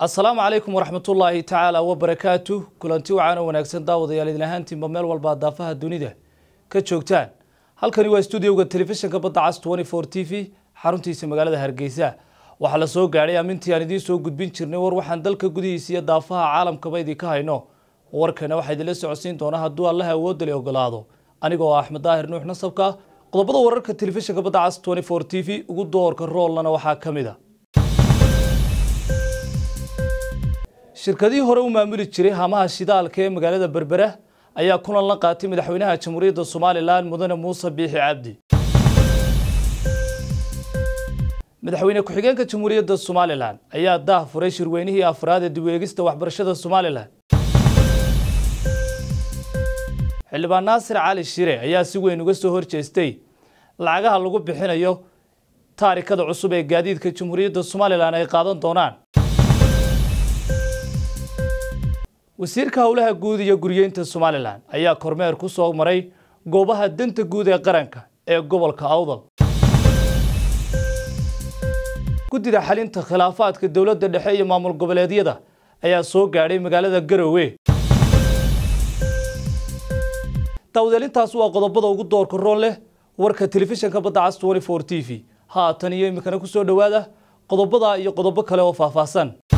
asalaamu calaykum waraxmatullaahi tacaala wabarakaatu kulanti wacaano wanaagsan daawadayaal idin ahaantiinba meel walba daafaha dunida ka joogtaan halkani waa stuudioga telefishinka badda cas t v xaruntiisa magaalada hargeysa waxaa la soo gaadhay amintii aan idiin soo gudbin jirnay war waxaan dalka gudihiisa iyo daafaha caalamkaba idinka hayno warkana waxaa idinla socodsiin doonaa hadduu allaha awoodda le ogolaado anigoo ah axmed daahir nuux nasabka qodobada wararka telefishinka badda cas t v ugu doorka roolnana waxaa ka mid a shirkadihii hore u maamuli jiray hamaha shidaalka ee magaalada berbera ayaa kulan la qaatay madaxweynaha jamhuuriyadda somalilan mudane muuse biixi cabdi madaxweyne ku-xigeenka jamhuuriyadda somalilan ayaa daah furay shirweynihii afraad ee dib u eegista waxbarashada somalilan xildhibaan naasir cali shire ayaa si weyn uga soo horjeestay lacagaha lagu bixinayo taarikada cusub ee gaadiidka jamhuuriyadda somalilan ay qaadan doonaan wasiirka howlaha guud iyo guryeynta somalilan ayaa kormeer ku soo maray goobaha danta guud ee qaranka ee gobolka awdal guddida xalinta khilaafaadka dowladda dhexe iyo maamul goboleedyada ayaa soo gaadhay magaalada garowe daawadeelintaas waa qodobada ugu doorka roon leh warka telefishinka badda cas t v haatan iyo iminkana ku soo dhowaada qodobada iyo qodobo kale oo faahfaahsan